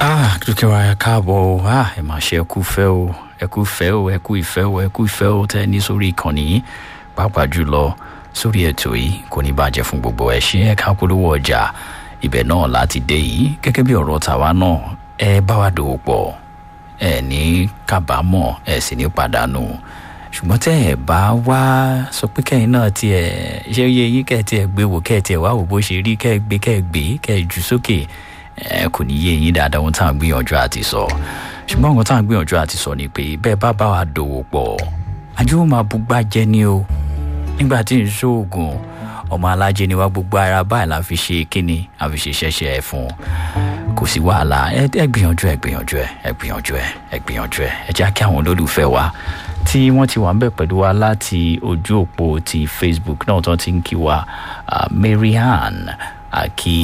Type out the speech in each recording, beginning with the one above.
ah dúkìá wa ẹ káàbọ̀ o ah ẹ máa ṣe ẹkú fẹ́ o ẹkú fẹ́ o ẹkú ìfẹ́ o ẹkú ìfẹ́ o tẹ́ ẹ ní sórí ìkànnì yìí pàápàá jùlọ sórí ètò yìí kò ní bàjẹ́ fún gbogbo ẹ ṣe ẹ ká polówó ọjà ibẹ̀ náà láti dé yìí gẹ́gẹ́ bí ọ̀rọ̀ tàwa náà ẹ bá wa dòwò pọ̀ ẹ ní kábàámọ̀ ẹ sì ní pàdánù ṣùgbọ́n tẹ́ ẹ bá wá sọ pé kẹ́yìn náà tiẹ̀ ṣé yẹ yín kẹ́ ẹ tiẹ̀ gbé wò kẹ́ ẹ tiẹ̀ wá wò bó ṣe rí kẹ́ ẹ gbé kẹ́ ẹ gbé kẹ́ ẹ jù sókè ẹ kò ní yé yín dáadáa ohun tá à ń gbìyànjú àti sọ ṣùgbọ́n ohun tá à ń gbìyànjú àti sọ ni pé bẹ́ẹ̀ bá bá wa dòwò pọ̀ ajé ó máa bugbá jẹ́ ní o nígbà tí n ṣoògùn ọmọ alájẹ ni wá gbogbo ara báyìí la fi ṣe kíni a fi ṣe ṣẹṣẹ ẹ fún kò sí wàhálà ẹ ẹ gbìyànjú ẹ gbìyànjú ẹ ẹ gbìyànjú ẹ ẹ gbìyànjú ẹ ẹ jẹ́ kí àwọn olólùfẹ́ wa tí wọ́n ti wà ń bẹ̀ pẹ̀lú wa láti ojú òpó ti facebook náà tó ti ń kí wa uh, marianne àkí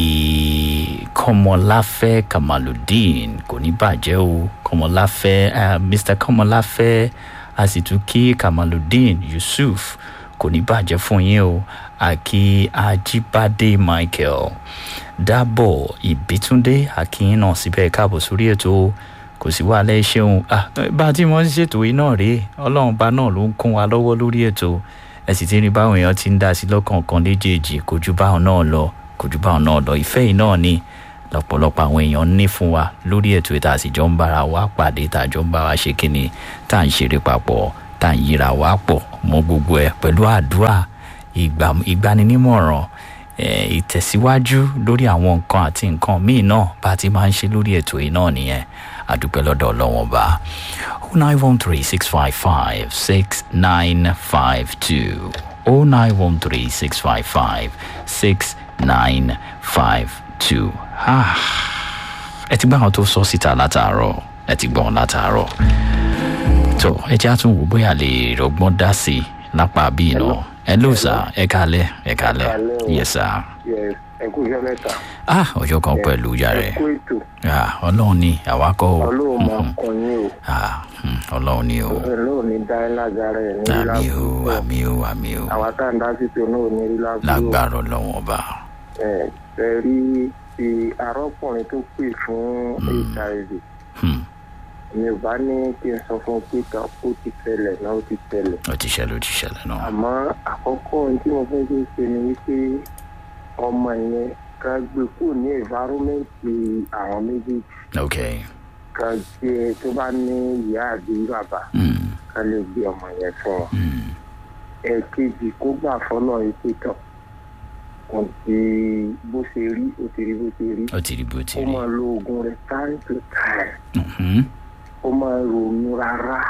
kọmọláfẹ́ kamaludeen kò ní bàjẹ́ o kọmọláfẹ́ uh, mr kọmọláfẹ́ a sì tún kí kamaludeen yusuf kò ní bàjẹ́ fún yín o àkí ajíbádé michael dábọ̀ ìbítúndé àkíyín náà síbẹ̀ káàbọ̀ sórí ètò kò sí wàhálà ẹ ṣeun bá a ti mọ ṣètò yìí náà rèé ọlọ́run bá náà ló ń kún wa lọ́wọ́ lórí ètò ẹ sì ti rí báwọn èèyàn ti ń dá sí lọ́kọ̀ọ̀kan léjèèjì kò ju báwọn náà lọ kò ju báwọn náà lọ ìfẹ́ yìí náà ni lọ́pọ̀lọpọ̀ àwọn èèyàn ní fún wa lórí ètò ìta àsìjọ ń bára wa pàdé tàjọ ń bá wa ṣe kíni tá à ń ṣeré papọ̀ tá à ń yíra wa pọ̀ mọ́ gbogbo ẹ̀ pẹ̀lú àdúrà ìgbaninímọ̀ràn ìtẹ̀síwájú lórí àwọn nǹkan àti nǹkan míì náà bá ti máa ń ṣe lórí ètò yìí náà nìyẹn àdúpẹ́ lọ́dọ̀ ọlọ́wọ́n bá o nine one three six five five six nine five two o nine one three six five five six nine five two ẹ ti gbọ́ àwọn tó sọ síta látàárọ̀ ẹ ti gbọ́ wọn látàárọ̀ tó ẹ jẹ́ àtúnwò bóyá lè rọgbọ́n dá sí i lápá bíi náà hello sir ẹ kálẹ ẹ kálẹ yes sir. yes ẹ kú iṣẹ́ mẹ́ta. ah ọjọ́ kan pẹ̀lú yàrá ẹ kú ètò. ah ọlọ́run ni àwa kọ́ o. ọlọ́run máa kàn yín o. ah ọlọ́run ni o. ọlọ́run ní dá ẹ lágara ẹ̀ ní àmì o àmì o àmì o. àwa tá à ń dá sí tó náà ní rí lágbóró. lágbára ọlọ́run ọba. ẹ ẹ rí ti arọ́kùnrin tó pè fún hiv mi ò bá ní kí n sọ fún pé ká ó ti tẹlẹ̀ náà ó ti tẹlẹ̀. ó ti ṣẹlẹ̀ ó ti ṣẹlẹ̀ náà. àmọ́ àkọ́kọ́ ohun tí mo fẹ́ ṣe ṣe ni wípé ọmọ yẹn ká gbé kúrò ní environmenti àwọn méjèèjì. ok. ká gbé tó bá ní ìyá àbí bàbá ká lè gbé ọmọ yẹn fún wọn. ẹ̀ẹ̀kejì kó gbà fọ́nà ìpè tán kò sí bó ṣe rí ó ti rí bó ṣe rí. ó ti rí bó ti ó rí. máa lo oògùn rẹ̀ time to time Mhm. ó máa ronú rárá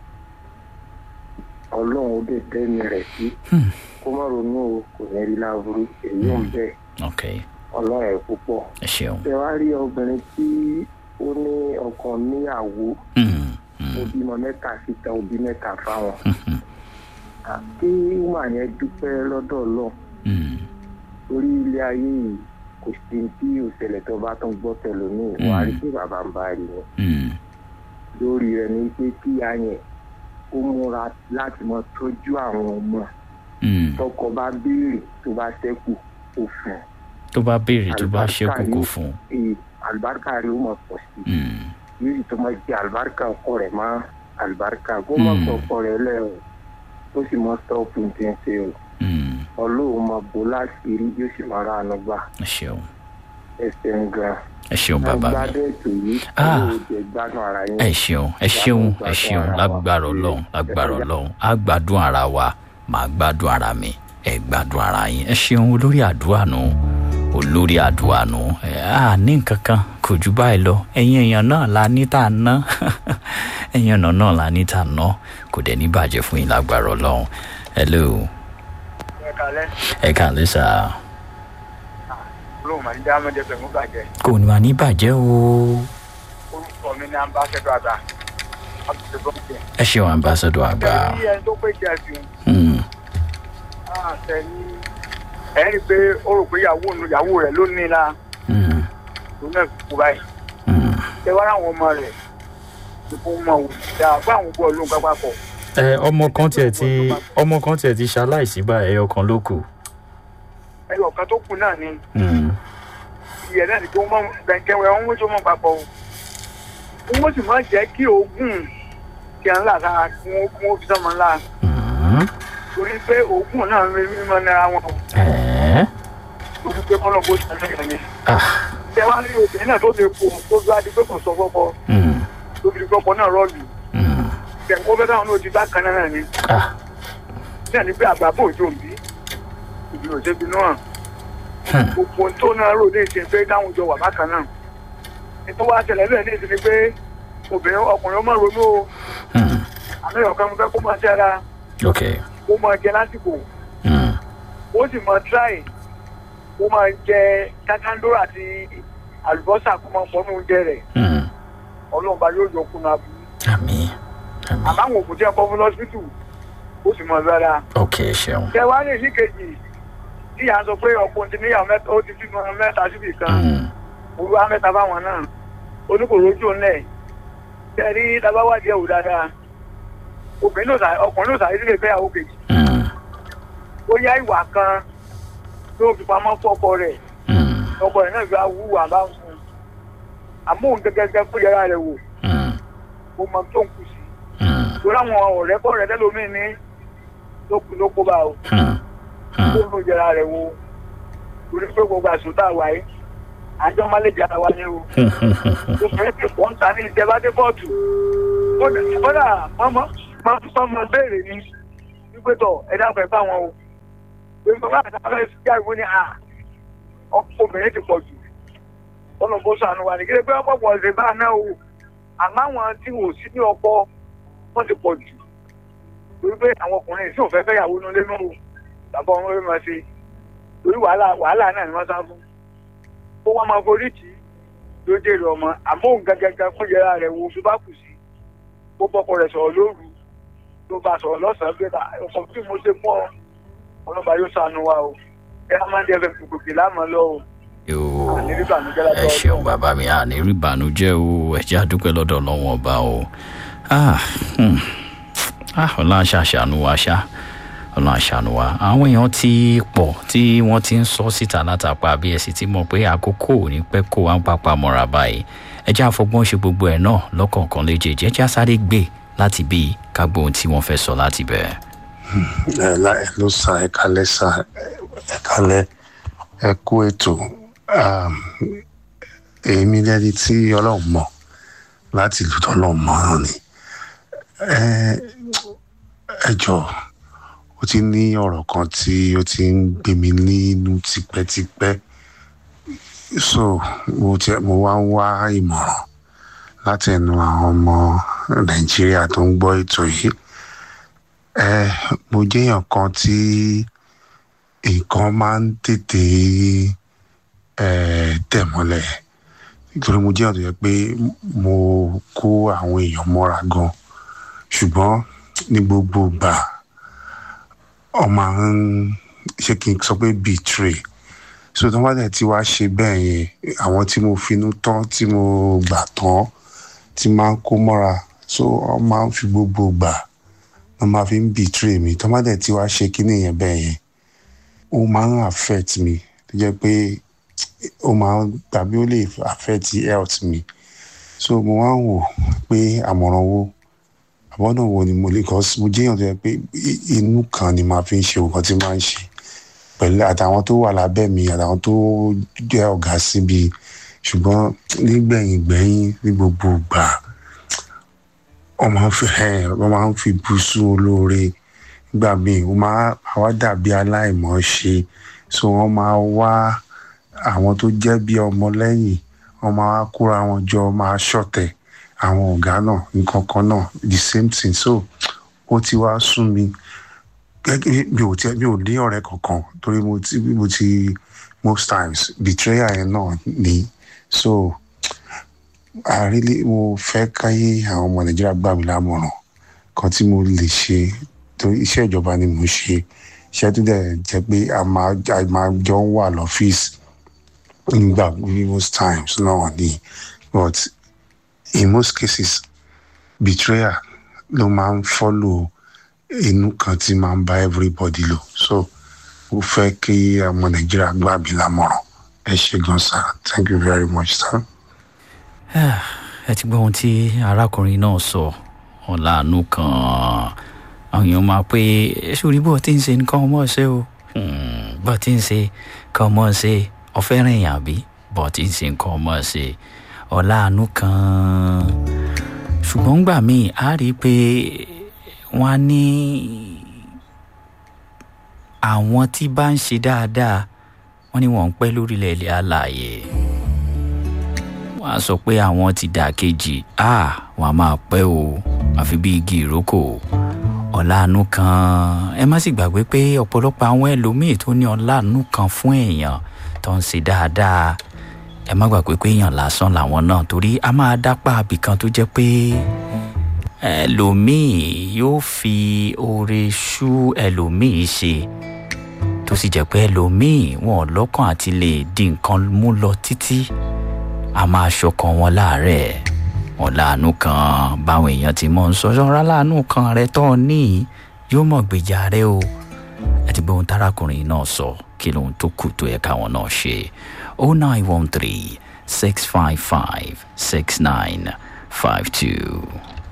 ọlọ́run ó dẹ̀ tẹ́mi rẹ̀ sí kó má ronú o kò ní rí láburú èyí ò ń bẹ̀ ok ọlọ́run ẹ̀ púpọ̀. ẹ ṣeun. ṣé wàá rí obìnrin tí ó ní ọkàn níyàwó Mm, ó mm, bímọ mẹ́ta síta ó bí mẹ́ta fáwọn. mhm, àti wà yẹn dúpẹ́ lọ́dọ̀ ọlọ́run mm, orí ilé ayé yìí kò sí tí òṣèlè tó bá tún gbọ́ tẹ̀lómìn wàá rí pé bàbá ń bá rí wọn. mm, lórí rẹ ni pé kí a yẹn ó múra láti mọ tọ́jú àwọn ọmọ mm. tọkọ bá béèrè tó bá ṣẹ́kù ó fún un. tó bá béèrè tó bá Àlùbáríkà ṣẹ́kù kò yóò- fún un. ee àlùbáríkà rẹ ó mọ pọ̀ sí i Mm, yóò sì tó máa jẹ àlùbáríkà ọkọ rẹ mọ́ àlùbáríkà kó mọ̀ Mm. sọ ọkọ rẹ lẹ́ o ó sì mọ stọ́ọ̀pù tí ń ṣe o mm. ọlọ́run máa bò láṣìírí yóò sì máa rà ánú gbà ẹ ṣeun ẹsẹ̀ ń gan. ẹ ṣeun bàbá mi. gbádùn ètò yìí Ah. ọlọ́run jẹ gbádùn ara yín. ẹ ṣeun ẹ ṣeun ẹ ṣeun lágbára ọlọrun lágbára ọlọrun á gbádùn ara wa màá gbádùn ara mi ẹ gbádùn ara yín ẹ ṣeun olórí àdúrà nù olórí àdúrà nù ẹ á ní nǹkan kan kò jù báyìí lọ ẹyin èèyàn náà la ní tà ná ẹyin ọ̀nà náà la ní tà ná kò dẹ̀ ní bàjẹ́ fún yín lágbára ọlọrun hello ẹ kalẹ ẹ kàlẹ́ sà olóhùn màá ní dáhàmẹdẹ pẹlú bàjẹ kò ní máa ní bàjẹ́ o orúkọ mi ní ambassadọ àgbà àbùsẹ bọmọdé. ẹ ṣeun ambassadọ àgbà ẹni ẹni tó pé jẹ sí Hmm, àṣẹ ní ẹ rí i pé ó rò pé ìyàwó òun ìyàwó rẹ ló ní la hmm, ló náà kú báyìí hmm. ṣé wàá ráwọn ọmọ rẹ ìfún mọ wò dáa fún àwọn bọ lóhùn pápákọ. ẹ ọmọ kan tiẹ̀ ti ọmọ kan tiẹ̀ ti ṣaláìsí báyìí ẹyọ kan ló kù. ẹyọ kan tó kù náà ni Mm. ìyẹn náà ni pé wọn mọ bẹńkẹwẹ wọn mú tó mọ papọ̀ o wọ́n sì máa jẹ́ kí oògùn tí a ń là sára kí wọ́n kí wọ́n fi sọ́mọ ńlá Mm. torí pé oògùn náà ń rí mímọ́ nára wọn Eh. torí pé kọ́nà bó ṣe lẹ́yìn ni. Ah. ṣé wàá rí obìnrin náà tó ti kú tó gbá di pé kò sọ fọ́pọ́ Mm. tó fi di pọ́pọ́ náà rọ́ọ̀lù Mm. tẹ̀kọ́ fẹ́ káwọn náà ti bá kan náà ni Ah. náà ni pé àgbà bò jò ń bí ìbí òṣèbí náà Hmm. gbogbo ohun tó náà rò ní ìsìn pé dáhùn jọ wà bákan náà nítorí wàá ṣẹlẹ̀ bẹ́ẹ̀ ní ìsìn ni pé obìnrin ọkùnrin ó máa ronú o Mm. àmì ọ̀kan mo fẹ́ kó máa ṣẹ́ra Okay. kó máa jẹ lásìkò Mm. ó sì máa tíráì kó máa jẹ kákándóró àti àlùbọ́sà kó máa pọ́nú oúnjẹ rẹ̀ Mm. ọlọ́run bá yóò yọ kúnra bí Àmín. Àmín. àmọ́ àwọn òkú tí ẹ kọ́ fún lọ́sibítù ó sì mọ̀ rárá. Okay, ṣeun. ṣé wàá lè ní kejì tí à ń sọ pé ọkùnrin ti níyàwó mẹ́ta ó ti bímọ mẹ́ta síbì kan Mm. olúwa mẹ́ta fáwọn náà oníkòrójú ńlẹ̀ ṣe rí tábàwádìí ẹ̀wò dáadáa obìnrin ló sà ọkùnrin ló sàrí sílẹ̀ fẹ́yàwó kejì Mm. ó yá ìwà kan tó fi pamọ́ fọ́kọ rẹ̀ Mm. ọkọ rẹ̀ náà fi wúwà bá ń fún un àmọ́ òun gẹ́gẹ́ kó yẹra rẹ̀ wò Mm. ó mọ tó ń kù sí Mm. torí àwọn ọ̀rẹ́ kọ́ rẹ̀ tẹ́lómi ní ló kù ló kó bá o Mm. kó Mm. ló yẹra rẹ̀ wò torí pé gbogbo àṣọ tá a wà yìí àjọ má lè jára wa ní o tó fẹ́ pé wọ́n ń ta ní ìjẹba dé kóòtù kódà kódà mọ́mọ́ máa tún sọ ọmọ béèrè ni wípé tọ̀ ẹ dákun ẹ bá wọn o pé bàbá àti abẹ́ ìjà ìwé ni à ọkọ obìnrin ti pọ̀ jù ọ̀nà bó sànù wà ní kí lè pé ọ̀pọ̀ pọ̀ ṣe bá náà o àmọ́ àwọn tí wò sí ní ọkọ wọ́n ti pọ̀ jù torí pé àwọn ọkùnrin sì ò fẹ́ fẹ́ yàwó nulẹ̀ nù o bàbá wọn fẹ́ máa ṣe torí wàhálà wàhálà náà ni wọ́n sá fún ó wá máa forí tì í ló jèrè ọmọ àmọ́ òun gangan fún yẹra rẹ̀ wo fi bá kù sí ó bọ́kọ rẹ̀ sọ̀rọ̀ lóru ló bá sọ̀rọ̀ lọ́sàn-án pé ọkọ̀ tí mo ṣe mọ́ ọlọ́ba yóò sànù wa o ẹ á máa ń dẹ́fẹ̀ gbogbo láàmú lọ o Yóò. àní rí bànújẹ́ látọ̀ ẹ ṣeun bàbá mi àní rí ìbànújẹ́ o ẹ jẹ́ àdúpẹ́ lọ́dọ̀ ọlọ́wọ́n ọba o ah hmm. ah ọlọ́run ṣàṣàánú wa ṣá ọlọ́run àṣàánú wa àwọn èèyàn ti pọ̀ tí wọ́n ti ń sọ síta látàpá bí ẹ sì ti mọ̀ pé àkókò ò ní pẹ́ kó wá ń papà mọ́ra báyìí ẹ jẹ́ àfọgbọ́n ṣe gbogbo ẹ̀ náà lọ́kọ̀ọ̀kan léjèèjì ẹ jẹ́ àsáré gbé láti bí kágbó ohun tí wọ́n fẹ́ sọ láti bẹ̀rẹ̀. ẹ la ẹ ló sa ẹ kalẹ sa ẹ kalẹ ẹ kú ètò um, èmi lẹni tí ọlọrun mọ láti ìlú tọlọrun mọ náà ni ẹ ẹ jọ ó ti ní ọ̀rọ̀ kan tí ó ti ń gbé mi nínú tipẹ́tipẹ́ so mo ti mo wá ń wá ìmọ̀ràn láti ẹnu àwọn ọmọ nàìjíríà tó ń gbọ́ ètò yìí ẹ mo jẹ́yàn kan tí nǹkan máa ń tètè ẹ tẹ̀ mọ́lẹ̀ nítorí mo jẹ́yàn tó yẹ pé mo kó àwọn èèyàn mọ́ra gan ṣùgbọ́n ní gbogbo ìgbà ọ máa ń ṣé kí n sọ pé betray so tó bá dẹ̀ tí wàá ṣe bẹ́ẹ̀ yẹn àwọn tí mo finú tán tí mo gbà tán tí máa ń kó mọ́ra so ọ máa ń fi gbogbo gbà wọ́n máa fi ń betray mi tó bá dẹ̀ tí wàá ṣe kíní yẹn bẹ́ẹ̀ yẹn ó máa ń affect mi tó jẹ́ pé ó máa ń tàbí ó lè affect health mi so mo wá ń wò pé àmọ̀ràn wo àbọ̀nà wo ni mo lè kọ́ mo jẹ́yàn tó yẹ pé inú kan ni màá fi ń ṣe nǹkan tí màá ń ṣe pẹ̀lú àtàwọn tó wà lábẹ́ mi àtàwọn tó jẹ́ ọ̀gá síbi ṣùgbọ́n nígbẹ̀yìn gbẹ̀yìn ní gbogbo ìgbà wọ́n máa ń fi wọ́n máa ń fi bùsù olóore nígbà míì wọ́n máa wá dàbí aláìmọ̀ ṣe so wọ́n máa wá àwọn tó jẹ́ bí ọmọ lẹ́yìn wọ́n máa wá kóra wọn jọ máa ṣọ̀tẹ̀ àwọn ọ̀gá náà nǹkan kan náà the same thing so ó ti wá sún mi gẹ́gẹ́ mi ò tiẹ̀ mi ò ní ọ̀rẹ́ kankan torí mo ti mo ti most times betrayal yẹn náà ni so àrílé mo fẹ́ káyé àwọn ọmọ nàìjíríà gbà mí lámọ̀ràn kan tí mo lè ṣe torí iṣẹ́ ìjọba ni mo ṣe iṣẹ́ tó dẹ̀ jẹ́ pé a máa a máa jọ ń wà lọ́fíìsì nígbà most times náà ni but in most cases betrayal ló máa ń follow inú kan tí máa ń bá everybody lò so mo fẹ́ kí ọmọ nàìjíríà gbà mí lámọ̀ràn ẹ ṣe gan sir thank you very much sir. ẹ ẹ ti gbọ́ ohun tí arákùnrin náà sọ ọ̀làánú kan àwọn èèyàn máa pé sórí bó ti ń ṣe nǹkan ọmọ ṣe o bó ti ń ṣe nǹkan ọmọ ṣe ọ̀fẹ́ rìn yàn bí bó ti ń ṣe nǹkan ọmọ ṣe ọ̀làánú kan ṣùgbọ́n gbà míì á rí i pé wọ́n á ní àwọn tí bá ń ṣe dáadáa wọ́n ní wọ́n ń pẹ́ lórílẹ̀ ilẹ̀ alààyè wọ́n á sọ pé àwọn ti dà kejì á wọ́n á máa pẹ́ o àfi bí igi ìrókò ọ̀làánú kan ẹ má sì gbàgbé pé ọ̀pọ̀lọpọ̀ àwọn ẹlòmíì tó ní ọ̀làánú kan fún èèyàn tó ń ṣe dáadáa ẹ má gbàgbé pé èèyàn lásán làwọn náà torí a máa dápá abìkan tó jẹ́ pé ẹlòmíì yóò fi oore ṣú ẹlòmíì ṣe tó sì jẹ́ pé ẹlòmíì wọn lọ́kàn àti lè di nǹkan mú lọ títí a máa ṣọkàn wọn láàárẹ̀ wọn láàánú kan báwọn èèyàn ti mọ̀ ń sọ ṣọ́ra láàánú kan rẹ tó ní yóò mọ̀ gbèjà rẹ o ẹ ti gbé ohun tárakùnrin náà sọ kí lóhun tó kù tó yẹ káwọn náà ṣe oh nine one three six five five six nine five two.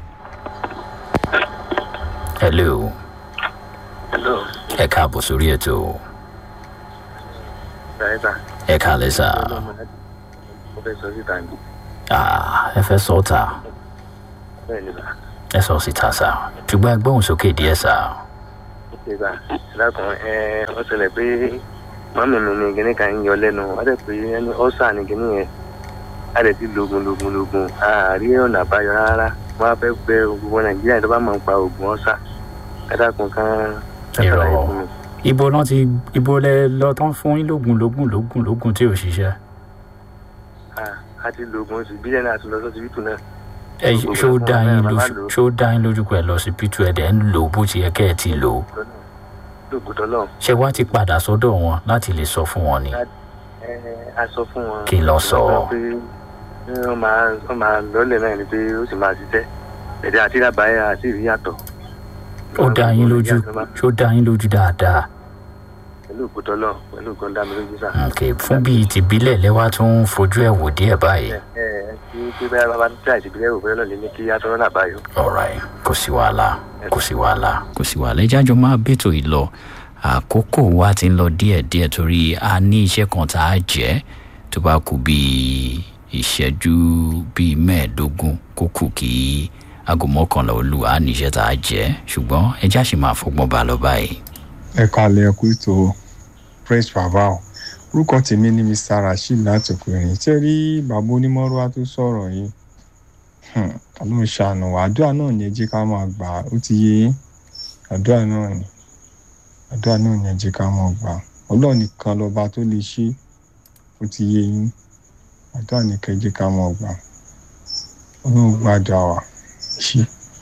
hello hello ẹ káàbọ̀ sórí ètò ṣáyẹ́sà ẹ káàlẹ́ sá mo fẹ́ sọ síta ní Ah, ẹ fẹ́ sọ ta bẹ́ẹ̀ ni sà ẹ sọ síta sá ṣùgbọ́n ẹ gbóhùn sókè díẹ̀ sá ṣe sà lákùn ẹ ọ ṣẹlẹ̀ pé mọ́mì mi ni kíní kan ń yọ lẹ́nu wọ́n dẹ̀ pé ẹni ọ́sà ni kíní yẹn a lè ti lògùn lògùn lògùn àárí ọ̀nà àbáyọ rárá wọ́n á fẹ́ gbẹ gbogbo nàìjíríà tó bá mọ̀ ń pa oògùn ọ́sà kátàkùn kan Irọ́. ṣàlàyé fún mi. ibo náà ti ibo lẹ lọ tán fún yín lógún lógún lógún lógún tí ò ṣiṣẹ́ Ah, a ti lògùn oṣù bílẹ̀ náà àti lọ sọ́sibítù náà ẹ ṣó dá yín lójú ṣó dá yín lójú pé ẹ lọ sí pítú ẹ dẹ̀ ń lò ó bó ti yẹ kẹ́ ẹ ti lò ó lògùn tọ́lọ̀ ṣé wàá ti padà sọ́dọ̀ wọn láti lè sọ fún wọn ni ẹ a sọ fún wọn. Kí ló sọ? pé wọ́n máa wọ́n máa lọ́lẹ̀ náà ni pé ó sì máa ṣiṣẹ́ ẹ̀dẹ̀ àti ìdàbáyà àti ìríyàtọ̀. ó dá yín lójú ṣó dá yín lójú dáadáa pẹ̀lú ògùn tọ́lọ̀ pẹ̀lú ògùn dá mi lójú sá. ok fún bíi tìbílẹ̀ lẹ́wà tó ń fojú ẹ̀ wò díẹ̀ báyìí ẹ ẹ kí pé bá bá tí àìsí ìbílẹ̀ òfin lọ́lẹ̀ ní kí atọ́rọ́ náà báyọ̀. alright kò sí wàhálà kò sí wàhálà kò sí wàhálà ẹjẹ́ àjọ máa bètò ìlọ àkókò wa ti ń lọ díẹ̀díẹ̀ torí a ní iṣẹ́ kan tá a jẹ́ tó bá kú bíi ìṣẹ́jú bíi mẹ́ẹ̀ẹ́dógún kó kù kí aago mọ́kànlá olú a ní iṣẹ́ tá a jẹ́ ṣùgbọ́n ẹjẹ́ àṣì máa fọgbọ́n bá lọ báyìí. ẹ kalẹ̀ ẹ kú ètò praise baba o orúkọ tèmi ni mr rasheed láti òkèèrè ṣé rí bàbá onímọ̀rúwá tó sọ̀rọ̀ yìí hmm, ta ló ń ṣàánú wa àdúrà náà ni ẹ jẹ́ ká máa gbà ó ti yé yín àdúrà náà ni àdúrà náà ni ẹ jẹ́ ká máa gbà ọlọ́run nìkan lọ́ba tó lè ṣe ó ti yé yín àdúrà nìkan ẹ jẹ́ ká máa gbà ọlọ́run gbàdúrà wa ṣe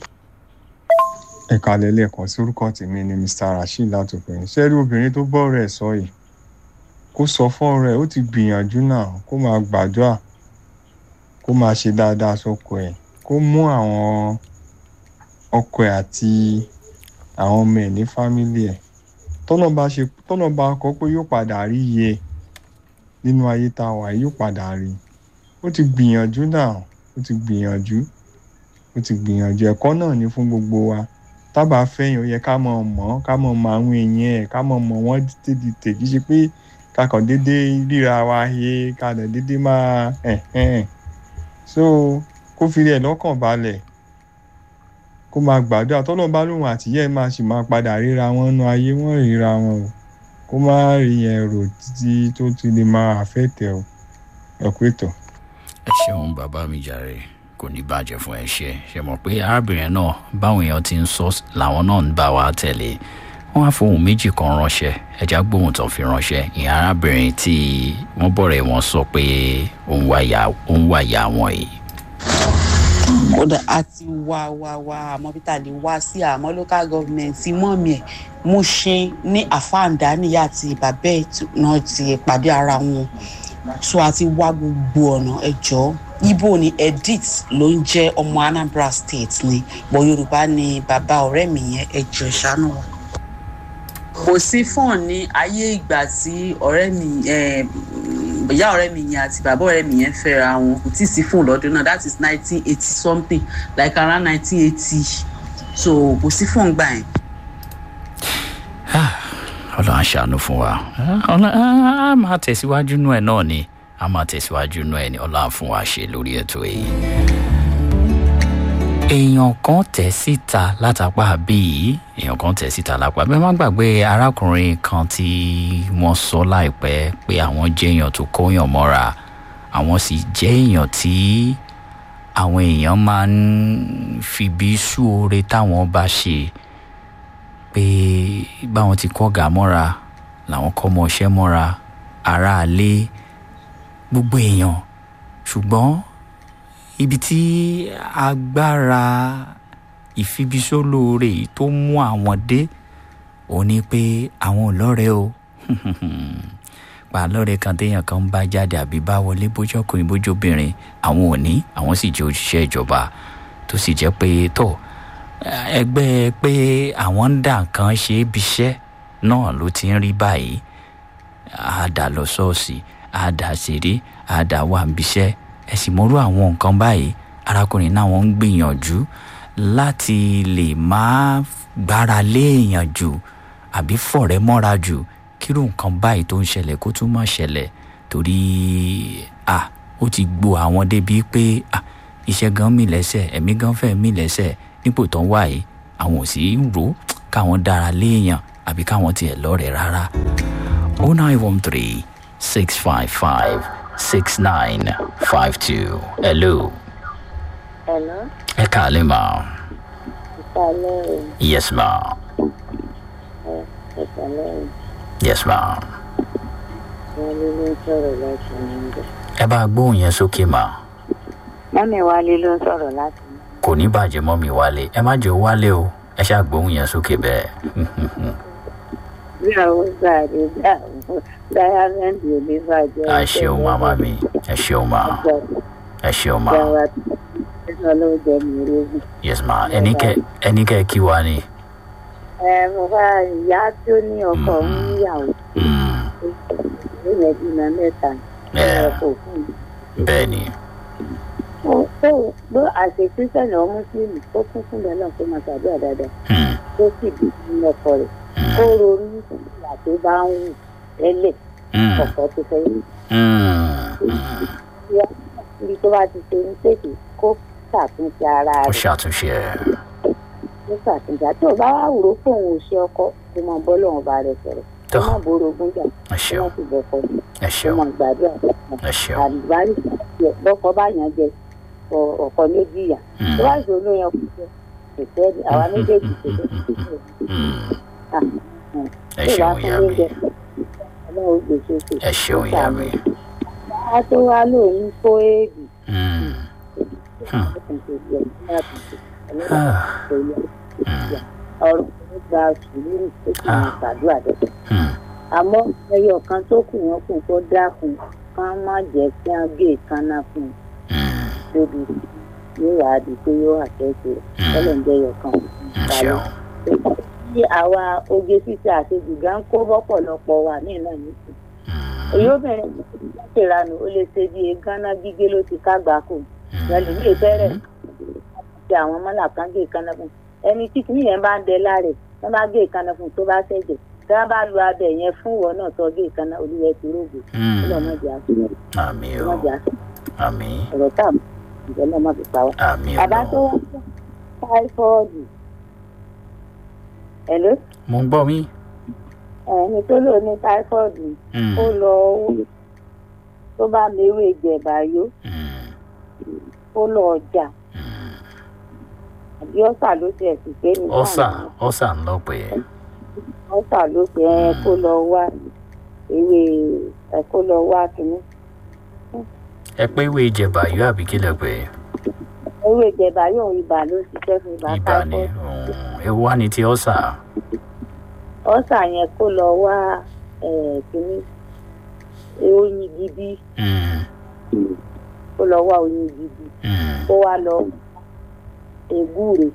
ẹ̀ka lẹ́lẹ́kan sí orúkọ tèmi ni mr rasheed látòkùnrin ṣé rí obìnrin tó bọ́ rẹ̀ sọ yìí kó sọ fún ọ̀rẹ́ ó ti gbìyànjú náà kó máa gbàdúrà kó máa ṣe dáadáa sọ́kọ ẹ̀ kó mú àwọn ọkọ ẹ̀ àti àwọn ọmọ ẹ̀ ní fámílì ẹ̀ tọ́nà bá ṣe tọ́nà bá kọ́ pé yóò padà rí iye nínú ayé tá a wà yìí yóò padà rí ó ti gbìyànjú náà ó ti gbìyànjú ó ti gbìyànjú ẹ̀kọ́ náà ní fún gbogbo wa tábà fẹ́yìn ó yẹ ká mọ̀ mọ́ ká mọ̀ mọ àwọn èèyàn ẹ̀ ká mọ̀ mọ̀ wọ́n tètè tèjì ṣe pé ká kàn déédéé ríra wa he ká dẹ̀ déédéé máa ẹ̀hẹ́n so kó fi rẹ̀ lọ́kàn balẹ̀ kó máa gbàdúrà tọ́lọ́ bá lóun àtìyẹ́ máa sì máa padà ríra wọn nu ayé wọ́n ríra wọn o kó má rí yẹn rò títí tó ti lè máa àfẹ́tẹ̀ o ẹ̀kú ètò. ẹ ṣeun bàbá mi jàre kò ní bàjẹ́ fún ẹ ṣe ṣe mọ̀ pé arábìnrin náà báwọn èèyàn ti ń sọ làwọn náà ń bá wa tẹ̀lé wọ́n á fohùn méjì kan ránṣẹ́ ẹja gbóhùn tó fi ránṣẹ́ ìyẹn arábìnrin tí wọ́n bọ̀rẹ̀ wọn sọ pé òun wá ìyá wọn yìí. kódà a ti wá wá wá àmọ́ bí tá a lè wá sí àmọ́ local government mọ́mí ẹ̀ mú ṣe ní àfáàndá níyà àti bàbá ẹ̀ náà ti pàdé ara wọn so a ti wá gbogbo ọ̀nà ẹ̀jọ́ ibo ni edith ló ń jẹ́ ọmọ anambra state ni bọ̀ yorùbá ni bàbá ọ̀rẹ́ mi yẹn ẹ̀jọ̀ ìṣàánú wa. kò sí fọ́ọ̀n ní ayé ìgbà tí ọ̀rẹ́ mi ìyá ọ̀rẹ́ mi yẹn àti bàbá ọ̀rẹ́ mi yẹn fẹ́ra wọn kò tí ì sí fóònù lọ́dún náà that is nineteen eighty something like around nineteen eighty so kò sí fóònù gbà yẹn. ọlọ́run aṣàánú fún wa ọlọ́run á máa tẹ̀síwájú nú ẹ̀ náà ni á máa tẹ̀síwájú nú ẹ̀ ni ọlọ́run fún wa ṣe lórí ètò èyí. èèyàn kan tẹ̀ síta látàpá bíi èèyàn kan tẹ̀ síta lápá bẹ́ẹ̀ má gbàgbé arákùnrin kan tí wọ́n sọ láìpẹ́ pé àwọn jẹ́ èèyàn tó kóyàn mọ́ra àwọn sì jẹ́ èèyàn tí àwọn èèyàn máa ń fibi sú oore táwọn bá ṣe pé báwọn ti kọ́ gà mọ́ra làwọn kọ́ mọ ọṣẹ́ mọ́ra aráalé gbogbo èèyàn ṣùgbọ́n ibi tí agbára ìfibisólóore yìí tó mú àwọn dé òun ni pé àwọn ò lọ́rẹ̀ẹ́ o pa lọ́rẹ̀ẹ́ kan téèyàn kan ń bá jáde àbí bá wọlé bójú ọkùnrin bójú obìnrin àwọn ò ní àwọn sì jẹ́ òṣìṣẹ́ ìjọba tó sì jẹ́ pé tó ẹgbẹ́ pé àwọn ń dà nǹkan ṣe é biṣẹ́ náà ló ti ń rí báyìí àdà lọ ṣọ́ọ̀ṣì àdà ṣeré àdà wà ń biṣẹ́ ẹ̀sìn mọ́rú àwọn nǹkan báyìí arákùnrin náà wọ́n ń gbìyànjú láti lè máa gbára lé èèyàn jù àbí fọ̀rẹ́ mọ́ra jù kírú nǹkan báyìí tó ń ṣẹlẹ̀ kó tún má ṣẹlẹ̀ torí à ó ti gbo àwọn débi pé à iṣẹ́ gan mì lẹ́sẹ̀ ẹ̀mí gan fẹ́ mì lẹ́sẹ̀ nípò tó ń wà yìí àwọn ò sì ń rò káwọn dára léèyàn àbí káwọn tiẹ̀ lọ́rẹ̀ẹ́ rárá. o nine one three six five five six nine five two hello. Hello, ẹ káàlẹ́ mà. ìsàlẹ̀ yes ma. ìsàlẹ̀ yes ma. wọn ló ló ń sọ̀rọ̀ láti níbẹ̀. ẹ bá gbóhùn yẹn sókè mà. mọ́mí wálé ló ń sọ̀rọ̀ láti níbẹ̀. kò ní bàjẹ́ mọ́ mi wálé ẹ má jẹ́ ó wálé o ẹ ṣáà gbóhùn yẹn sókè bẹ́ẹ̀. bí àwọn gbàdé dá dáyámẹ́ǹdì oníbàjẹ́. ẹ ṣeun màmá mi ẹ ṣeun mà ẹ ṣeun mà Ìjọba ẹ̀sán ló jẹ́ mi lógún. yes ma ẹni kẹ ẹni kẹ kí wa ni. ẹ mo bá ìyá tí ó ní ọkọ ń níyàwó Mm, ó yẹ bímọ mẹ́ta ẹ ọkọ̀ fún mi. bẹ́ẹ̀ ni ó bó àṣẹ kírísítẹ̀nì ọmọ mùsùlùmí tó kún fún bẹ́ẹ̀ náà tó máa ṣàdúrà dáadáa Mm, tó sì bí nínú ọkọ rẹ̀ mm, ó ronú ìgbà tó bá ń wù tẹ́lẹ̀ mm, ọkọ tó fẹ́ yìí. mm, mm. ibi tó bá ti ṣe ń tètè kó ṣàtúnṣe ara ó rẹ̀ ṣàtúnṣe ẹ kó ṣàtúnṣe àti ò bá wà wúrò fóun ò ṣe ọkọ kó máa bọ́ lọ́wọ́ bá rẹ̀ sọ̀rọ̀ kó tó má borogún jà ẹ kó ṣeun má sì bọ́kọ ẹ kó ṣeun máa gbàdúrà ẹ ṣeun àdìbárí tiẹ̀ bọ́kọ bá yàn jẹ ọ- ọkọ méjì yà Mm, tó bá ṣe olóyún ọkọ jẹ kò tẹ́ àwa méjèèjì kò tẹ́ mm. ẹ tó bá ṣeun fún ìyá mi lóúnjẹ ọlọ́run gbèsè kò ẹ ṣeun ìyá mi. á tó wá lóun kó éèdì Mm, ah, mm, ọ̀rọ̀ tó gba sùúrù tó sì máa ṣàdúrà dẹ̀. mm. àmọ́ ẹyọ kan tó kù wọ́n kù kó dákun ká má jẹ́ kí wọ́n gé ìkànnà fún un Mm, débi yóò wá di pé yóò àtẹ́sí rẹ̀ tọ́lọ̀ ń jẹ́ ẹyọ kan. ẹ ṣeun tí àwa oge ṣíṣe àṣejù gá ń kó bọ́pọ̀lọpọ̀ wà ní ìlànà nìkan. Mm, èyí obìnrin láti ìranù ó lè ṣe bí gánà gígé ló ti kágbá kù lẹ́nu ilé fẹ́rẹ̀ ti àwọn mọ́là kan gé ìkànnà fún un. ẹni tí kìnìún yẹn bá ń dẹ láre wọ́n bá gé ìkànnà fún un tó bá ṣẹ̀jẹ̀ tí wọ́n bá lu abẹ yẹn fún ìwọ náà tó gé ìkànnà olúwẹ̀ ti rògbò mm. ọlọ́mọdé àti àmì o ọlọ́mọdé àti àmì ọ̀rọ̀ tá ìjọ náà má fi pa wá. àmì bàbá tó o. wá fún táífọ́ọ̀dù ẹ̀ló mo ń gbọ́ mi. ẹni tó lò ní táífọ́ọ̀dù Mm, ó lọ owó tó bá mewé jẹ̀bàyó mm, ó lọ ọjà mm. àbí ọ̀sà ló ti ẹ̀sìn pé ní ọ̀sà ọ̀sà ń lọ pé ọ̀sà ló ti ẹ kó lọ wá ewé ẹ kó lọ wá kínní ẹ pé ìwé ìjẹba yóò àbí kílẹ̀ pé ewé jẹ̀bàyó ibà ló ṣiṣẹ́ fún ibà ibà ni táífọ́ọ̀dù mm, ewu wá ní ti ọ̀sà. ọ̀sà yẹn kó lọ wá ẹ̀ kínní oyin gidi Mm, kó lọ wá oyin gidi mm, kó wá lọ ègúre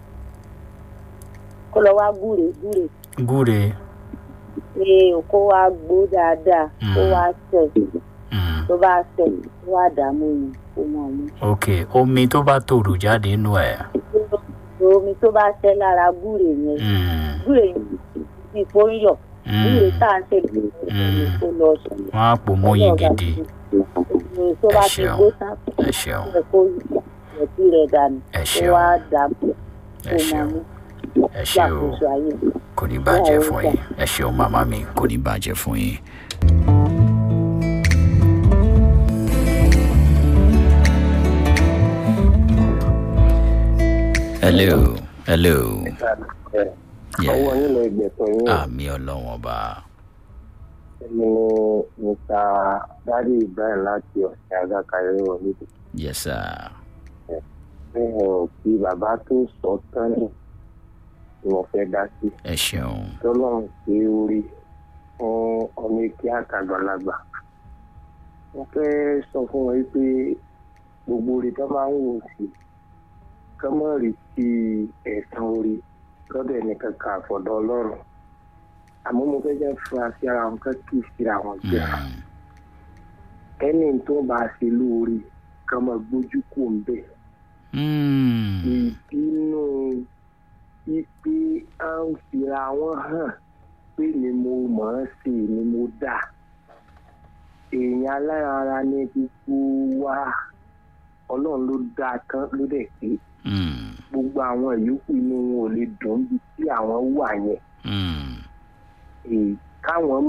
kó lọ wá gúre gúre gúre pé kó wá gbó dáadáa kó Mm. wá sẹ̀ mm, tó bá tẹ̀ tó wà dààmú yìí kó mọ̀ mú. ok omi tó bá tòrò jáde nínú ẹ̀. omi tó bá tẹ́ lára gúre yẹn Mm, gúre yẹn ti kó ń yọ̀ gúre mm. tá à ń tẹ̀lé omi tó lọ sùn. wọ́n á pò mọ́yìn gidi omi tó bá Ẹ ti ṣeun. gbó tán ẹ ṣeun ẹ kó ìrẹsì rẹ̀ dànù ẹ kó ṣeun wá dààmú ẹ kó mọ̀ ṣeun mú ẹ ṣeun ṣàkóso ayé. kò ní bàjẹ́ fún yín ẹ ṣeun màmá mi kò ní bàjẹ́ fún yín. hello hello ọwọ́ yeah. yín lọ gbẹ̀tọ̀ yín àmì ọlọ́wọ́n ọba ẹni ní mr dádì ibrahim láti ọ̀sẹ̀ agákayé wọlé yes sir ẹ̀hìn kí bàbá tó sọ tán ní ni mo fẹ́ dá sí ẹ ṣeun tọ́lọ́run ṣe orí fún ọmọ èké àtàgbàlagbà wọ́n fẹ́ sọ fún wọn pé gbogbo orí tó máa ń wò sí kọ́ mọ́ rí sí ẹ̀sán orí lọ́dọ̀ ẹnìkan kan àfọ̀dọ̀ ọlọ́run àmọ́ mo fẹ́ jẹ́ fura sí ara wọn kọ́ kì í síra wọn jẹ́ Mm. ẹni tó bá ṣe lóore kọ́ mọ́ gbójú kò ń bẹ̀ Mm. ìbínú ipe à ń fira wọn hàn pé ni mo mọ̀ ọ́n sí ni mo dà èèyàn alára ní gbogbo wa ọlọ́run ló dá a tán ló dẹ̀ pé Mm. gbogbo àwọn ìyókù inú wọn ò lè dùn bí tí àwọn wà yẹn Mm. èyí káwọn